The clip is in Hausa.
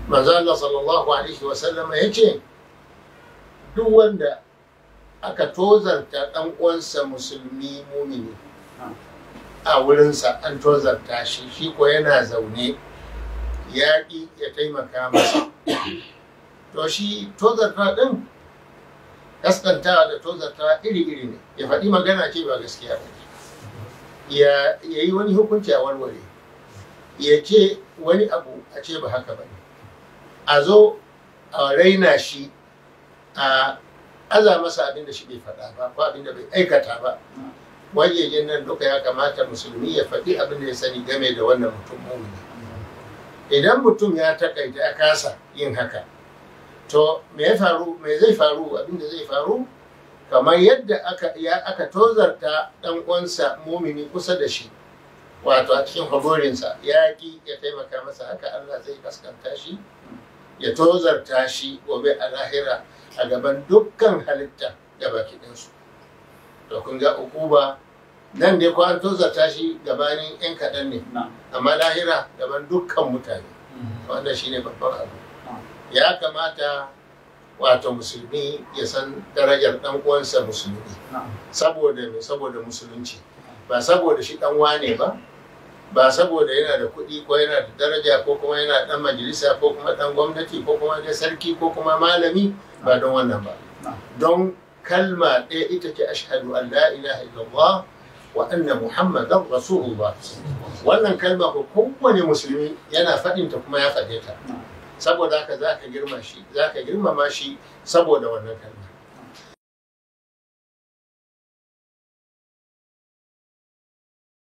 manzo Allah sallallahu alaihi wa sallama yace duk wanda aka tozarta dan uwansa musulmi mumini a wurinsa an tozarta shi shi ko yana zaune ya ƙi ya taimaka masa to shi tozarta ɗin kaskantawa da tozartawa iri-iri ne ya faɗi magana ce ba gaskiya ba ya yi wani hukunci a warware ya ce wani abu a ce ba haka ba ne a zo a raina shi a aza masa abin da shi bai faɗa ba ko abin da bai aikata ba wajejen nan duka ya kamata musulmi ya faɗi abin da ya sani game da wannan mutum mumini idan mutum ya takaita ya kasa yin haka to me ya faru me zai faru abin da zai faru kamar yadda aka ya aka tozarta dan uwansa mumini kusa da shi wato a cikin hagorinsa ya ki ya taimaka masa haka Allah zai kaskanta shi ya tozarta shi gobe a lahira a gaban dukkan halitta da baki ɗinsu to kun ga ukuba nan dai ko an tozarta shi gabanin yan kaɗan ne amma lahira gaban dukkan mutane wanda shine babban abu ya kamata wato musulmi ya san darajar ɗan uwansa musulmi saboda me saboda musulunci ba saboda shi ɗan wane ba ba saboda yana da kuɗi ko yana da daraja ko kuma yana ɗan majalisa ko kuma ɗan gwamnati ko kuma da sarki ko kuma malami ba don wannan ba don kalma ɗaya ita ce ashhadu an la ilaha illallah wa anna muhammadan rasulullah wannan kalma ko kowane musulmi yana faɗinta kuma ya faɗe ta saboda haka za ka girma shi za ka girmama shi saboda wannan kalma